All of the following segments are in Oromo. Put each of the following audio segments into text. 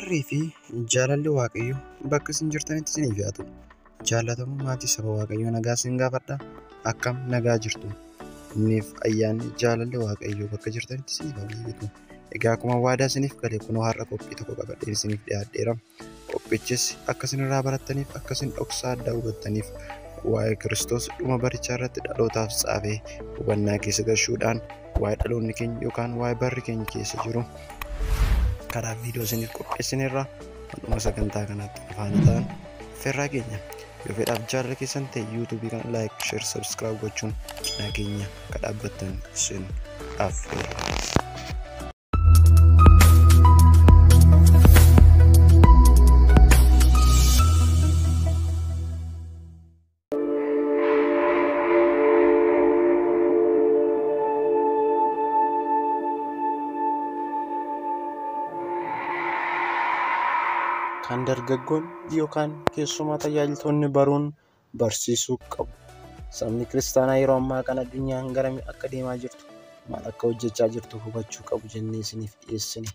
Araarrii fi jaalalli Waaqayyoo bakka isin jirtanitti isiniif haa ta'u. Jaalatamuu maatii saba Waaqayyoo nagaa isin gaafadha. Akkam nagaa jirtu? Inniif ayyaanni jaalalli Waaqayyoo bakka jirtanitti isiniif haa baay'atu. Egaa akkuma waadaa isiniif gale kunoo har'a qophii tokko qabadhee isiniif dhiyaadheera. Qophichis akka isin irraa barattaniif akka isin dhoksaa addaa hubattaniif waa'ee Kiristoos dhuma barichaa irratti dhalootaaf tsaafee hubannaa keessa galchuudhaan waa'ee dhaloonni keenya yookaan waa'ee barri keenya keessa jiru karaa viidiyoo isiniif qopheessineerra dhuma sagantaa kanaatti faana ta'an ferraa keenya yoo fedhaaf jaalala keessan ta'e yuutuubii kana laayik sheer sabskiraayib gochuun nageenya akka dhaabbattan isin affeera. kan dargaggoonni yookaan keessumaa tajaajiltoonni baruun barsiisuu qabu. Sabni kiristaanaa yeroo ammaa kana addunyaan garamii akka deemaa jirtu maal akka hojjechaa jirtu hubachuu qabu jennee isiniif dhiyeessine.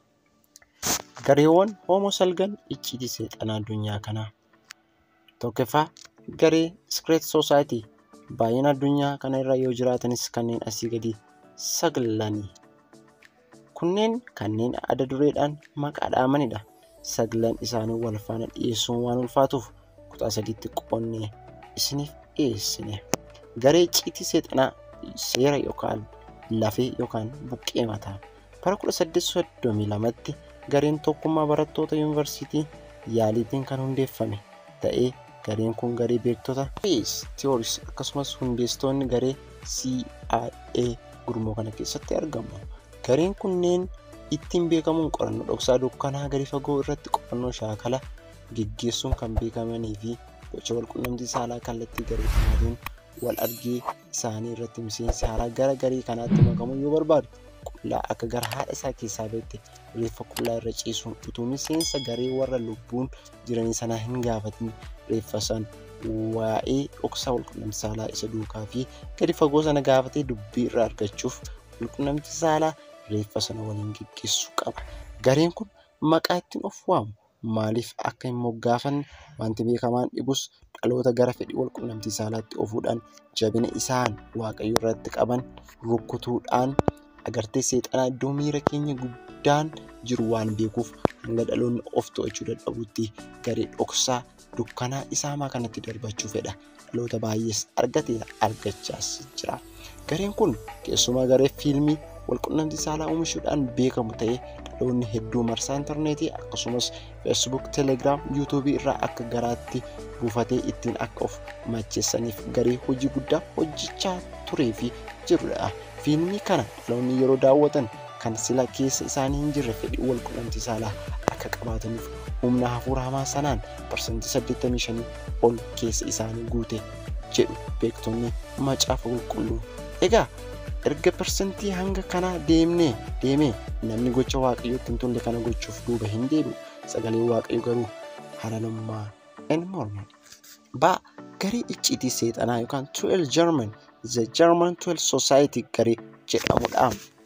Gareewwan hoomoo salgan icciitii seexanaa addunyaa kanaa. Tokkoffaa garee Secret Society baay'ina addunyaa kana irra yoo jiraatanis kanneen asii gadi saglanii. Kunneen kanneen adda dureedhaan maqaa dhaamanidha. Saglan isaanii wal faana dhiyeessuun waan ulfaatuuf kutaa sadiitti qoonnee isiniif dhiyeessine. Garee icciitii seexanaa seera yookaan lafee yookaan buqqee mataa. Bara 1832tti gareen tokkummaa barattoota yuunivarsiitii yaaliitiin kan hundeeffame ta'ee gareen kun garee beektota Theories akkasumas hundeessitoonni garee CIA gurmoo kana keessatti argamu. Gareen kunneen ittiin beekamuun qorannoo dhoksaa dukkanaa gadi fagoo irratti qorannoo shaakala geggeessuun kan beekamanii fi gocha walqunnamtii saalaa kallattii garee kanaatiin wal argee isaanii irratti miseensi haaraa gara garee kanaatti makamuu yoo barbaadu qullaa akka gara haadha isaa keessaa beekte reeffa qullaa irra ciisuun utuu miseensa garee warra lubbuun jiranii sanaa hin gaafatin reeffa san waa'ee dhoksaa walqunnamtii saalaa isa duukaa fi gadi fagoo sana gaafatee dubbii irraa argachuuf walqunnamtii saalaa reeffa sana waliin geggeessuu qaba. Gareen kun maqaa ittiin of waamu maaliif akka hin moggaafanne wanti beekamaan dhibus dhaloota gara fedhii walqunnamtii saalaatti ofuudhaan jabina isaan waaqayyo irratti qaban rukutuudhaan agartee seexanaa iddoo miira keenya guddaan jiru waan beekuuf hanga dhaloonni of to'achuu dadhabutti garee dhoksaa dukkanaa isaamaa kanatti darbachuu fedha. Dhaloota baay'ees argatee argachaas jira. Gareen kun keessumaa garee fiilmii walqunnamtii saalaa oomishuudhaan beekamu ta'ee dhaloonni hedduu marsaa intarneetii akkasumas feesbuuk telegiraam yuutuubii irraa akka garaatti buufatee ittiin akka of macheessaniif garee hojii guddaa hojjechaa turee fi jirudha. Fiilmii kana dhaloonni yeroo daawwatan kan sila keessa isaanii hin jirre fedhii walqunnamtii saalaa akka qabaataniif humna hafuura hamaa sanaan parsantii 85 ol keessa isaanii guute jedhu beektonni macaafa qulqulluu. Egaa erga parsantii hanga kanaa deemnee deemee namni gocha waaqayyootti hin tolle kana gochuuf duuba hin deebi'u. Sagaleen waaqayyo garuu halalummaa hin mormu. Ba garee icciitii seexanaa yookaan 12 German The German 12 Society garee jedhamudha.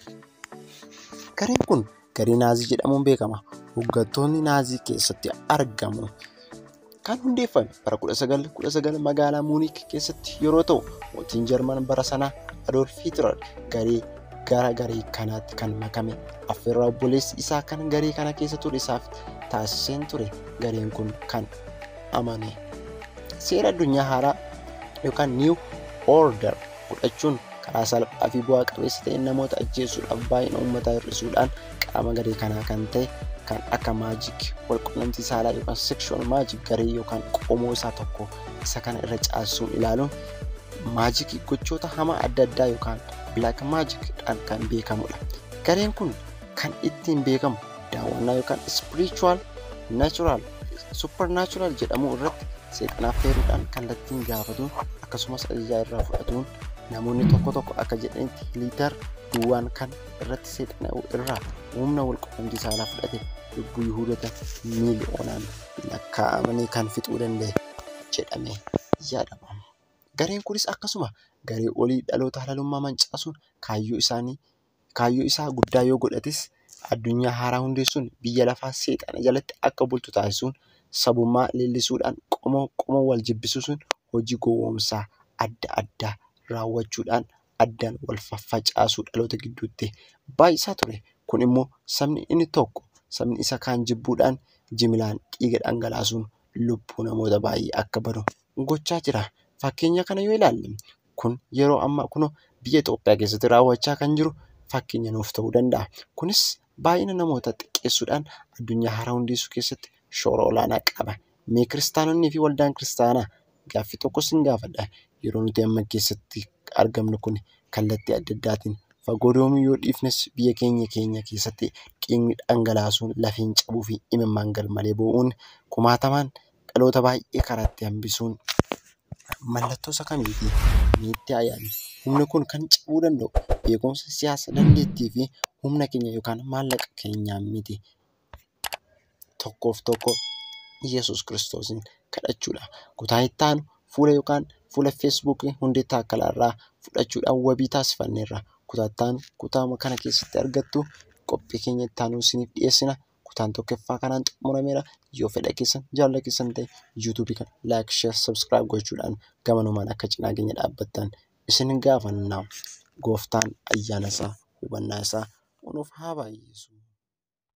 Gareen kun garee naazii jedhamuun beekama. Hoggantoonni naazii keessatti argamu. Kan hundeeffame bara 1919 magaalaa Muunik keessatti yeroo ta'u mootiin Jarman bara sanaa Adolf Hitler garee gara garee kanaatti kan makame affeerraa obboleessi isaa kan garee kana keessa ture isaaf taasiseen ture gareen kun kan amane. Seera addunyaa haaraa yookaan New Order fudhachuun karaa salphaa fi bu'aa qabeessa ta'een namoota ajjeesuudhaaf baay'ina uummataa hir'isuudhaan qaama garee kanaa kan ta'e kan akka maajik walqunnamtii saalaa yookaan sekshuwal maajik garee yookaan qomoo isaa tokko isa kana irra caasuun ilaaluun maajikii gochoota hamaa adda addaa yookaan bilaak maajikidhaan kan beekamudha. Gareen kun kan ittiin beekamu daawwannaa yookaan spiritual natural supernatural jedhamu irratti seexanaaf feeruudhaan kallattiin gaafatuun akkasumas ajajaa irraa fudhatuun namoonni tokko tokko akka jedhanitti liitar duwwaan kan irratti seexana irraa humna walqunnamtii saalaa fudhate lubbuu yihuudota miiliyoonaan lakkaa'amanii kan fixuu danda'e jedhamee yaadama. Gareen kunis akkasuma garee olii dhaloota halalummaa mancaasuun kaayyoo isaanii kaayyoo isaa guddaa yoo godhatis addunyaa haaraa hundeessuun biyya lafaa seexana jalatti akka bultu taasisuun sabummaa leellisuudhaan qomoo qomoo wal jibbisiisuun hojii gowwoomsaa adda addaa raawwachuudhaan addaan wal faffacaasuu dhaloota gidduutti baay'isaa ture. Kun immoo sabni inni tokko sabni isa kaan jibbuudhaan jimilaan dhiiga dhangalaasuun lubbuu namoota baay'ee akka badu gochaa jira. Fakkeenya kana yoo ilaalle kun yeroo ammaa kunoo biyya Itoophiyaa keessatti raawwachaa kan jiru fakkeenya nuuf ta'uu danda'a. Kunis baay'ina namootaa xiqqeessuudhaan addunyaa haaraa hundeessuu keessatti shoora olaanaa qaba. Mee kiristaanonnii fi waldaan kiristaanaa gaaffii tokko sin gaafadha. Yeroo nuti amma keessatti argamnu kun kallattii adda addaatiin fagoo deemuu yoo dhiifnes biyya keenya keenya keessatti dhiigni dhangalaasuun lafeen cabuu fi imimmaan garmalee boo'uun kumaatamaan dhaloota baay'ee karaatti hambisuun mallattoo isa kamiiti? Miitti ayyaani. Humni kun kan cabuu danda'u beekumsa siyaasa dandeettii fi humna keenya yookaan maallaqa keenyaan miti. Tokkoof tokko Yesuus Kiristoosiin kadhachuudha. Kutaa itti aanu fuula yookaan fuula feesbuukii hundee taakkalaa irraa fudhachuudhaan wabii taasifanneerra. Kutaa itti aanu kutaa kana keessatti argattu qophii keenya itti aanu isiniif dhiyeessina. Kutaan tokkoffaa kanaan xumurameera. Yoo fedha keessan jaalala keessan ta'e yuutuubii kana laayik, sheer, sabskiraayib gochuudhaan gamanumaan akka cinaa keenya dhaabbattan isin gaafanna. Gooftaan ayyaana isaa hubannaa isaa nuuf haa baay'isu.